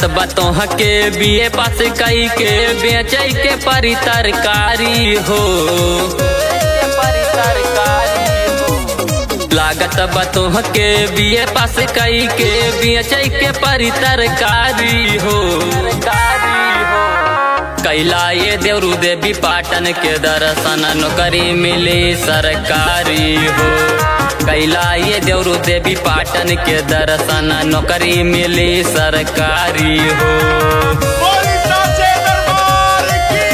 लागत बतोह के बीए पास कई के बेचै के परी तरकारी हो लागत बतोह के बीए पास कई के बेचै के परी तरकारी हो कैला ये देवरू देवी पाटन के दर्शन नौकरी मिली सरकारी हो कैला ये देवरू देवी पाटन के दर्शन नौकरी मिली सरकारी हो बोली साचे दरबार की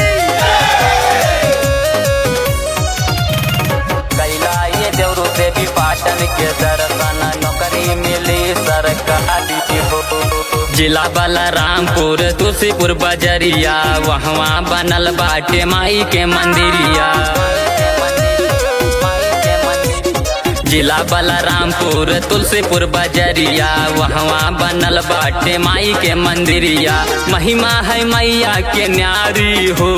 कैला ये देवरू देवी पाटन के दर्शन नौकरी मिली सरकारी हो जिला बलरामपुर तुलसीपुर बजरिया वहाँ बनल बाटे माई के मंदिरिया जिला बलरामपुर तुलसीपुर बजरिया वहाँ बनल बाटे माई के मंदिरिया महिमा है मैया के न्यारी हो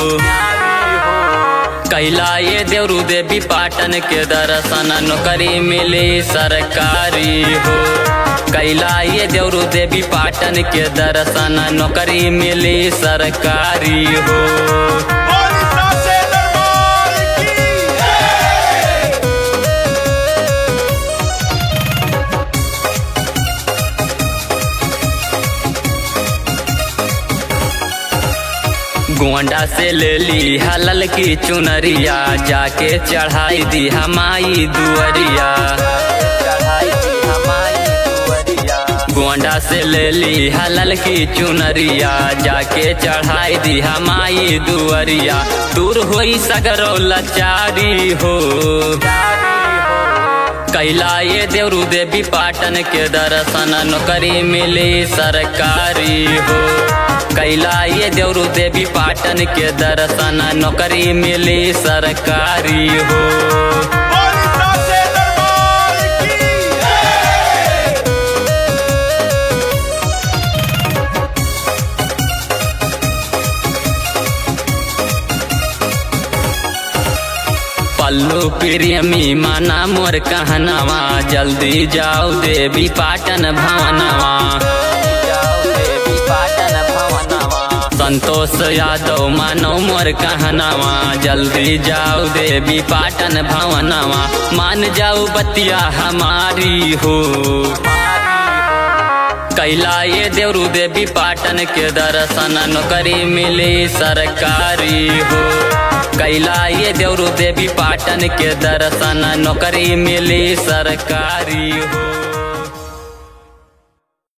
कैला ये देवरू देवी पाटन के दर्शन नौकरी मिली सरकारी हो कैला ये देवरू देवी पाटन के दर्शन नौकरी मिली सरकारी हो बोली साचे दरबार की गोंडा से ले ली हलल की चुनरिया जाके चढ़ाई दी हमाई दुअरिया गोंडा से ले ली हलल की चुनरिया जाके चढ़ाई दी हमाई दुअरिया दूर होई सगरो लाचारी हो कैला ये देवरू देवी पाटन के दर्शन नौकरी मिली सरकारी हो कैला ये देवरू देवी पाटन के दर्शन नौकरी मिली सरकारी हो बोली साचे दरबार की पल्लू प्रेमी माना मोर कहनावा जल्दी जाओ देवी पाटन भवनवा संतोष यादव मानो मोर कहनावा जल्दी जाओ देवी पाटन भवनवा मान जाओ बतिया हमारी हो कैला ये देवरू देवी पाटन के दर्शन नौकरी मिली सरकारी हो कैला ये देवरू देवी पाटन के दर्शन नौकरी मिली सरकारी हो